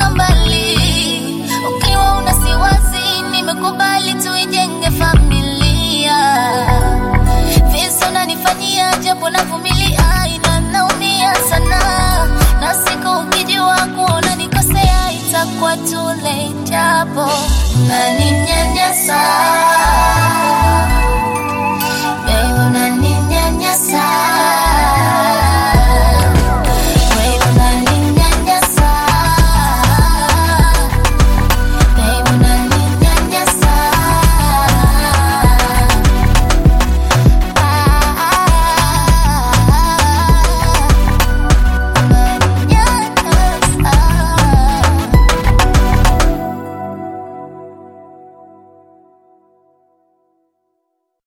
kusonga mbali. Ukiwa una siwasi, nimekubali tuijenge familia. Visa unanifanyia japo navumilia, ina naumia sana, na siku ukijua kuona nikosea, itakuwa too late, japo unaninyanyasa